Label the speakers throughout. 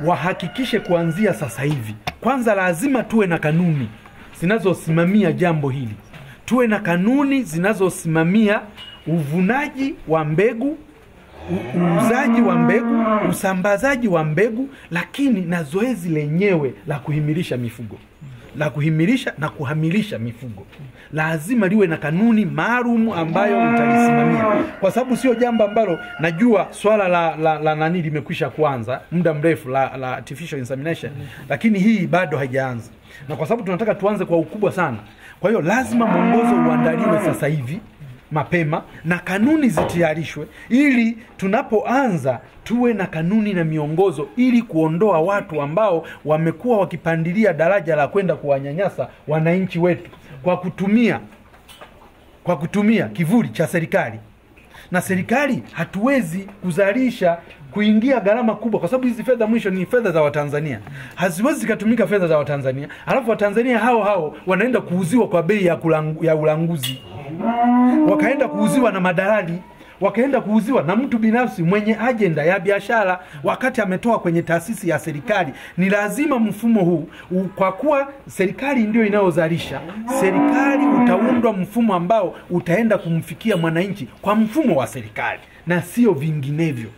Speaker 1: wahakikishe kuanzia sasa hivi, kwanza lazima tuwe na kanuni zinazosimamia jambo hili, tuwe na kanuni zinazosimamia uvunaji wa mbegu u- uuzaji wa mbegu, usambazaji wa mbegu, lakini na zoezi lenyewe la kuhimilisha mifugo la kuhimilisha na kuhamilisha mifugo lazima liwe na kanuni maalum ambayo utalisimamia, kwa sababu sio jambo ambalo najua swala la, la, la nani limekwisha kuanza muda mrefu la, la artificial insemination, lakini hii bado haijaanza, na kwa sababu tunataka tuanze kwa ukubwa sana, kwa hiyo lazima mwongozo uandaliwe sasa hivi mapema na kanuni zitayarishwe ili tunapoanza tuwe na kanuni na miongozo ili kuondoa watu ambao wamekuwa wakipandilia daraja la kwenda kuwanyanyasa wananchi wetu kwa kutumia kwa kutumia kivuli cha serikali na serikali hatuwezi kuzalisha kuingia gharama kubwa, kwa sababu hizi fedha mwisho ni fedha za Watanzania, haziwezi zikatumika fedha za Watanzania alafu Watanzania hao hao wanaenda kuuziwa kwa bei ya, kulangu, ya ulanguzi, wakaenda kuuziwa na madalali wakaenda kuuziwa na mtu binafsi mwenye ajenda ya biashara, wakati ametoa kwenye taasisi ya serikali. Ni lazima mfumo huu u- kwa kuwa serikali ndio inayozalisha, serikali utaundwa mfumo ambao utaenda kumfikia mwananchi kwa mfumo wa serikali na sio vinginevyo.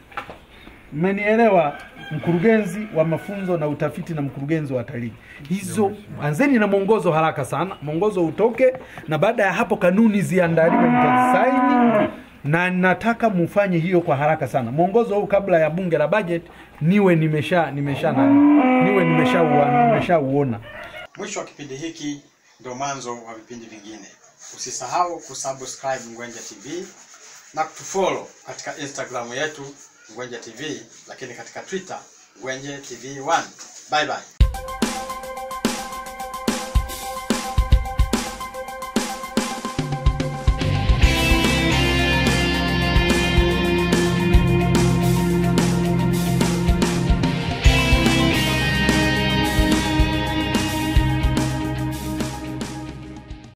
Speaker 1: Mmenielewa, mkurugenzi wa mafunzo na utafiti na mkurugenzi wa utalii? Hizo anzeni na mwongozo haraka sana, mwongozo utoke, na baada ya hapo kanuni ziandaliwe, mtazisaini na nataka mufanye hiyo kwa haraka sana. Mwongozo huu kabla ya bunge la budget niwe nimesha nimesha na, niwe nimesha nimeshauona.
Speaker 2: Mwisho wa kipindi hiki ndio mwanzo wa vipindi vingine. Usisahau kusubscribe Ngwenje TV na kutufollow katika Instagram yetu Ngwenje TV, lakini katika Twitter Ngwenje TV 1. Bye bye.